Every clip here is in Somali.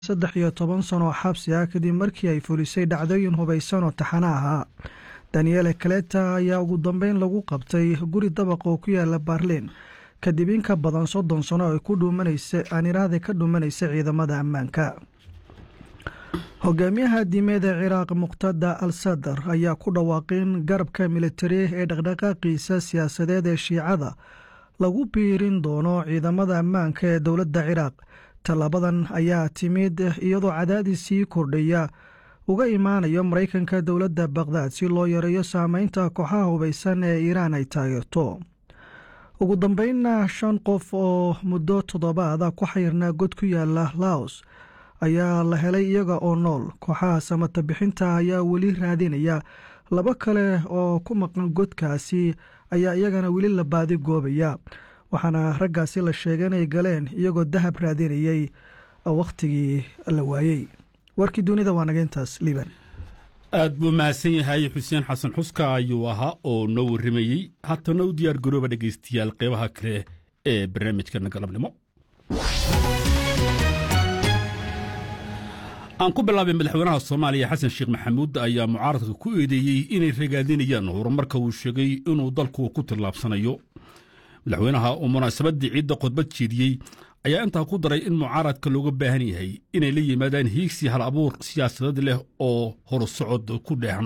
saddex iyo toban sano oo xabsi ah kadib markii ay fulisay dhacdooyin hubaysan oo taxano ahaa daniele kaleta ayaa ugu dambeyn lagu qabtay guri dabaq oo ku yaala baarliin kadib in ka badan soddon sano ay ku dhuumanaysa aaniraada ka dhuumanaysa ciidamada ammaanka hogaamiyaha diimeed ee ciraaq muqtada al sadar ayaa ku dhawaaqin garabka militari ee dhaqdhaqaaqiisa siyaasadeed ee shiicada lagu biirin doono ciidamada ammaanka ee dowladda ciraaq tallaabadan ayaa timid iyadoo cadaadis sii kordhaya uga imaanayo maraykanka dowladda baqdaad si loo yareeyo saameynta kooxaha hubaysan ee iiraan ay taageerto ugu dambeynna shan qof oo muddo toddobaada ku xayrnaa god ku yaala laos ayaa la helay iyaga oo nool kooxaha samata bixinta ayaa weli raadinaya laba kale oo ku maqan godkaasi ayaa iyagana weli la baadi goobaya waxaana raggaasi la sheegay inay galeen iyagoo dahab raadinayay wakhtigii la waayey warkii dunida waa naga intaas liiban aad buu mahadsan yahay xuseen xasan xuska ayuu ahaa oo noo warramayey haatana u diyaar garooba dhegaystayaal qeybaha kale ee barnaamijkana galabnimo aan ku bilaabay madaxweynaha soomaaliya xasan sheekh maxamuud ayaa mucaaradka ku eedeeyey inay ragaadinayaan horumarka uu sheegay inuu dalku ku tillaabsanayo madaxweynaha uu munaasabadii ciidda khudbad jeediyey ayaa intaa ku daray in mucaaradka looga baahan yahay inay la yimaadaan hiigsi hal abuur siyaasadeed leh oo horusocod ku dheehan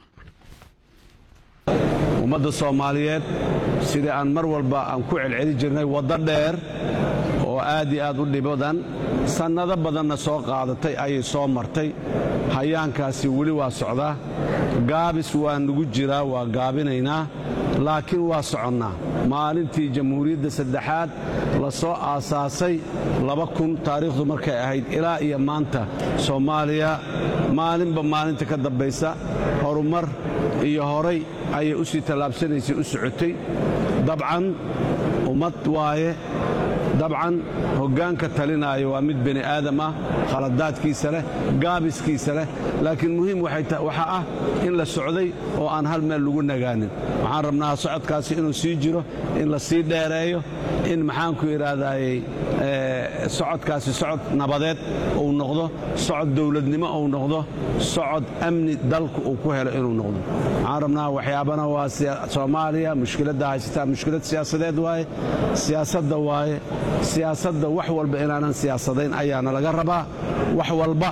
ummadda soomaaliyeed sidai aan mar walba aan ku celceli jirnay waddo dheer oo aad iyo aad u dhibadan sannado badanna soo qaadatay ayay soo martay hayaankaasi weli waa socdaa gaabis waa nugu jiraa waa gaabinaynaa laakiin waa soconnaa maalintii jamhuuriyadda saddexaad la soo aasaasay laba kun taariikhdu markay ahayd ilaa iyo maanta soomaaliya maalinba maalinta ka dambaysa horumar iyo horay ayay u sii tallaabsanaysay u socotay dabcan ummad waaye dabcan hoggaanka talinaayo waa mid bani aadam ah khaladaadkiisa leh gaabiskiisa leh laakiin muhiim waxaa ah in la socday oo aan hal meel lagu nagaanin waxaan rabnaa socodkaasi inuu sii jiro in la sii dheereeyo in maxaanku idhaahdaayey socodkaasi socod nabadeed uu noqdo socod dowladnimo uu noqdo socod amni dalku uu ku helo inuu noqdo waxaan rabnaa waxyaabana waa soomaaliya mushkiladda haysataa mushkilad siyaasadeed waaye siyaasadda waaye siyaasadda wax walba inaanan siyaasadayn ayaana laga rabaa wax walba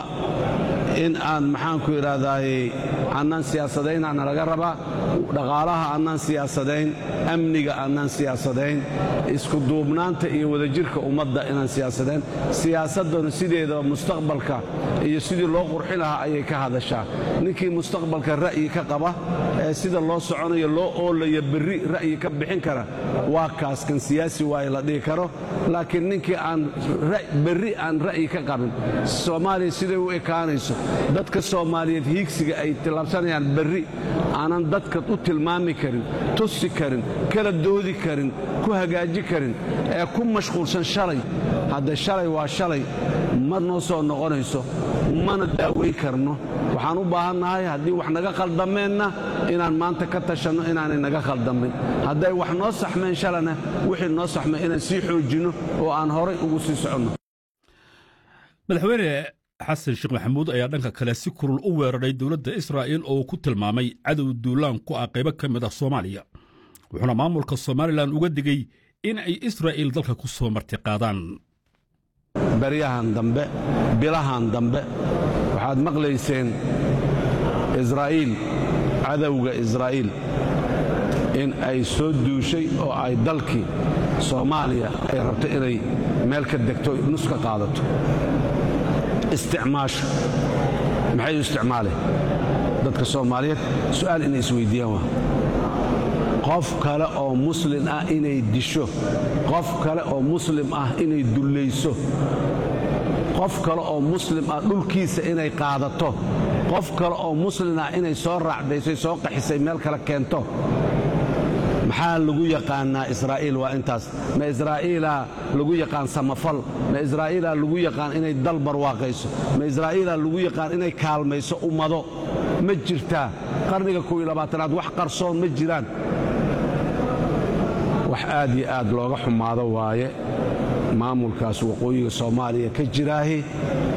in aan maxaanku idhaahdaayey annaan siyaasadaynaana laga rabaa dhaqaalaha annaan siyaasadayn amniga annaan siyaasadayn iskuduubnaanta iyo wadajirka ummadda inaan siyaasadayn siyaasadduna sideedaba mustaqbalka iyo sidii loo qurxin lahaa ayay ka hadashaa ninkii mustaqbalka ra'yi ka qaba ee sida loo soconayo loo oolayo berri ra'yi ka bixin kara waa kaas kan siyaasi waaye la dhihi karo laakiin ninkii aan berri aan ra'yi ka qabin soomaaliya siday u ekaanayso dadka soomaaliyeed hiigsiga ay tillaabsanayaan berri aanan dadka u tilmaami karin tusi karin kala doodi karin ku hagaaji karin ee ku mashquulsan shalay hadda shalay waa shalay ma noo soo noqonayso mana daaweyn karno waxaan u baahannahay haddii wax naga khaldameenna inaan maanta ka tashanno inaanay naga khaldamin hadday wax noo saxmeen shalana wixii noo saxmay inaan sii xoojinno oo aan horay ugu sii soconno madaxweyne xasan sheekh maxamuud ayaa dhanka kale si kurul u weeraray dowladda israa'iil oo ku tilmaamay cadow duulaan ku ah qaybo ka mid ah soomaaliya wuxuuna maamulka somalilan uga digey in ay israa'iil dalka ku soo martiqaadaan baryahan dambe bilahan dambe waxaad maqlayseen israa'iil cadowga israa'iil in ay soo duushay oo ay dalkii soomaaliya ay rabto inay meel ka degto nus ka qaadato isticmaasho maxay u isticmaaleen dadka soomaaliyeed su'aal inay isweyddiiyaan waa qof kale oo muslin ah inay disho qof kale oo muslim ah inay dullayso qof kale oo muslim ah dhulkiisa inay qaadato qof kale oo muslin ah inay soo raacdaysay soo qaxisay meel kale keento maxaa lagu yaqaannaa israa'iil waa intaas ma israa'iilaa lagu yaqaan samafal ma israa'iilaa lagu yaqaan inay dal barwaaqayso ma israa'iilaa lagu yaqaan inay kaalmayso ummado ma jirtaa qarniga kow iyo labaatanaad wax qarsoon ma jiraan wax aad iyo aad looga xumaado waaye maamulkaas waqooyiga soomaaliya ka jiraahi